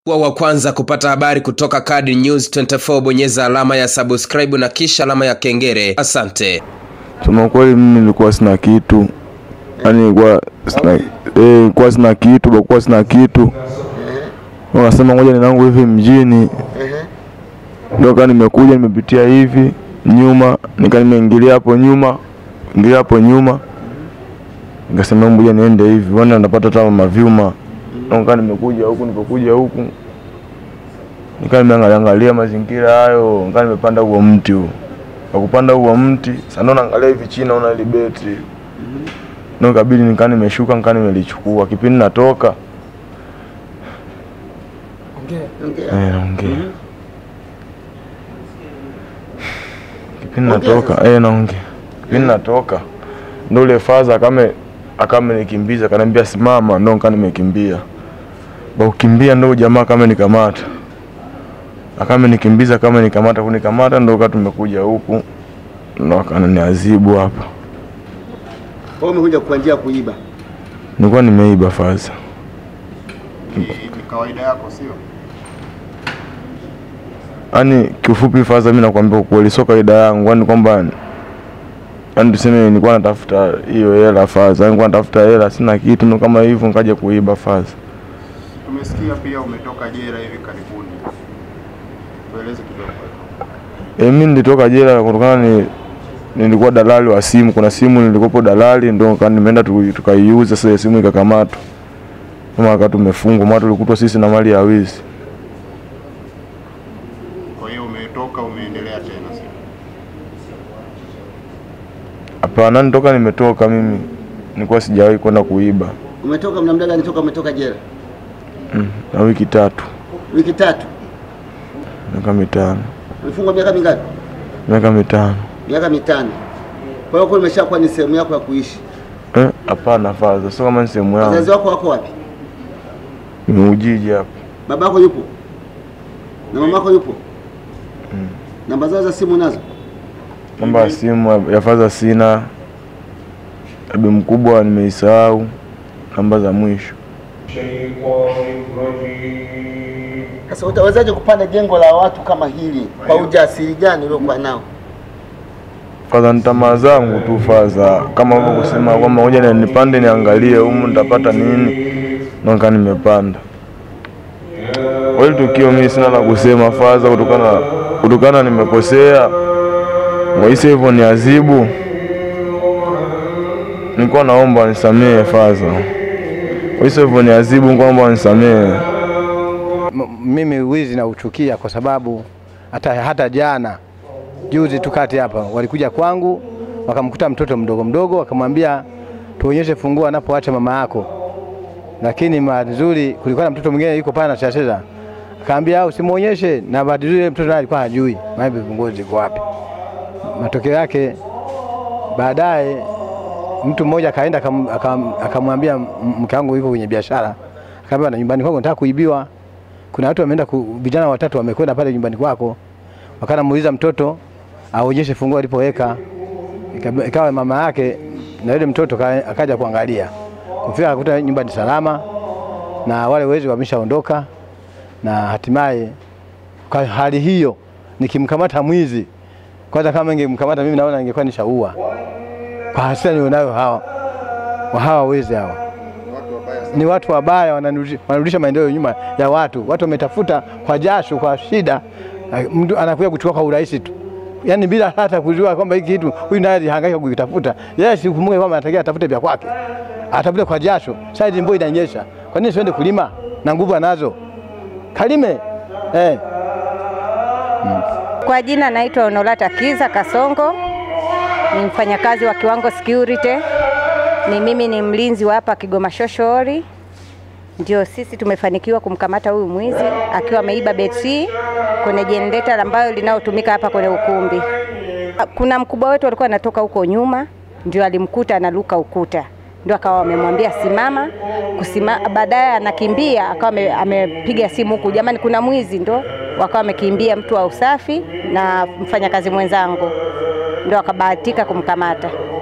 Kuwa wa kwanza kupata habari kutoka Kadi News 24, bonyeza alama ya subscribe na kisha alama ya kengele. Asante. Sema kweli mimi nilikuwa sina kitu, yaani nilikuwa sina, eh, nilikuwa sina kitu, bakuwa sina kitu, wakasema ngoja ninangu hivi mjini, ndio kaa nimekuja nimepitia hivi nyuma, nika nimeingilia hapo nyuma, ingilia hapo nyuma, nikasema ngoja niende hivi, wana napata hata mavyuma, ndio kaa nimekuja huku, nilipokuja huku nikaa nimeangalia angalia mazingira hayo, nikaa nimepanda huo mti huo kwa kupanda huo mti sasa, ndo naangalia hivi chini, naona ile betri ndio kabidi nikaa nimeshuka, nikaa nimelichukua. Kipindi natoka eh, naongea kipindi natoka eh, naongea kipindi natoka, ndo ule faza akame akamenikimbiza, kaniambia simama, ndo nikaa nimekimbia. Ba kukimbia ndo jamaa kama nikamata akame nikimbiza kama nikamata kunikamata, ndo kaa tumekuja huku ndo akananiadhibu hapa. Wewe umekuja kwa njia ya kuiba. Nilikuwa nimeiba faza, Ni kawaida yako sio? yaani kiufupi faza, mimi nakwambia ukweli, sio kawaida yangu, yaani kwamba yaani tuseme nilikuwa natafuta hiyo hela faza, yaani nilikuwa natafuta hela, sina kitu, ndo kama hivyo nikaja kuiba faza. Tumesikia pia umetoka jela hivi karibuni. Tueleze kidogo. E, mimi nilitoka jela kutokana ni nilikuwa dalali wa simu. Kuna simu nilikopo dalali, ndo nika- nimeenda tu- tukaiuza. Sasa simu ikakamatwa, kama wakati tumefungwa, maana tulikutwa sisi na mali ya wizi. Kwa hiyo umetoka umeendelea tena sio? Hapana, nitoka nimetoka mimi, nilikuwa sijawahi kwenda kuiba Umetoka mna muda gani toka umetoka jela? mm, na wiki tatu Wiki tatu. miaka mitano Umefungwa miaka mingapi? miaka mitano Miaka mitano. Kwa hiyo kwa imeshakuwa ni sehemu yako ya kuishi. Eh, hapana faza, sio kama ni sehemu Wazazi yangu, wako wako wapi? nimeujiji hapa. Babako yupo? Na mamako yupo? Namba zao za simu nazo? Namba ya simu ya faza sina, abi mkubwa nimeisahau, namba za mwisho Sasa utawezaje kupanda jengo la watu kama hili kwa ujasiri gani uliokuwa nao? Faza ni tamaa zangu tu faza, kama hivyo kusema kwamba ngoja ni- nipande niangalie humu nitapata nini, naka nimepanda. Kwa hiyo tukio mimi sina la kusema faza, kutokana kutokana nimekosea, waisi hivyo ni adhibu. Nilikuwa naomba nisamehe faza, waisi hivyo ni adhibu, kwamba nisamehe. M- mimi wizi nauchukia kwa sababu hata, hata jana juzi tu kati hapa walikuja kwangu wakamkuta mtoto mdogo mdogo, wakamwambia tuonyeshe funguo anapoacha mama yako, lakini bahati nzuri kulikuwa na mtoto mwingine yuko pale anacheza, akaambia usimuonyeshe, na bahati nzuri yule mtoto naye alikuwa hajui maybe funguo ziko wapi. Matokeo yake baadaye mtu mmoja akaenda akam- akam- akamwambia m- mke wangu yuko kwenye biashara, akaambia na nyumbani kwako nataka kuibiwa kuna watu wameenda ku, vijana watatu wamekwenda pale nyumbani kwako, wakanamuuliza mtoto aonyeshe funguo alipoweka. Ika- Ikawa mama yake na yule mtoto ka- akaja kuangalia, kufika akakuta nyumba ni salama na wale wezi wameshaondoka, na hatimaye kwa hali hiyo nikimkamata mwizi kwanza, kama ningemkamata mimi naona ningekuwa nishaua kwa hasira nilionayo hawa wa hawa wezi hawa ni watu wabaya, wanarudisha wanarudisha maendeleo nyuma ya watu. Watu wametafuta kwa jasho, kwa shida, eh, mtu anakuja kuchukua kwa urahisi tu, yaani bila hata kujua kwamba hiki kitu huyu naye alihangaika kukitafuta. Yeye sikumbuke kwamba anatakiwa atafute vya kwake, atafute kwa jasho. Sasa hizi mvua inanyesha, kwa nini siende kulima na nguvu anazo? Kalime eh. Kwa jina naitwa Onolata Kiza Kasongo, ni mfanyakazi wa Kiwango Security. Ni mimi ni mlinzi wa hapa Kigoma Shoshori. Ndio sisi tumefanikiwa kumkamata huyu mwizi akiwa ameiba betri kwenye jenereta ambayo linalotumika hapa kwenye ukumbi. Kuna mkubwa wetu alikuwa anatoka huko nyuma, ndio alimkuta analuka ukuta, ndio akawa amemwambia simama kusima. Baadaye anakimbia akawa ame- amepiga simu huku, jamani, kuna mwizi, ndo wakawa wamekimbia mtu wa usafi na mfanyakazi mwenzangu, ndio akabahatika kumkamata.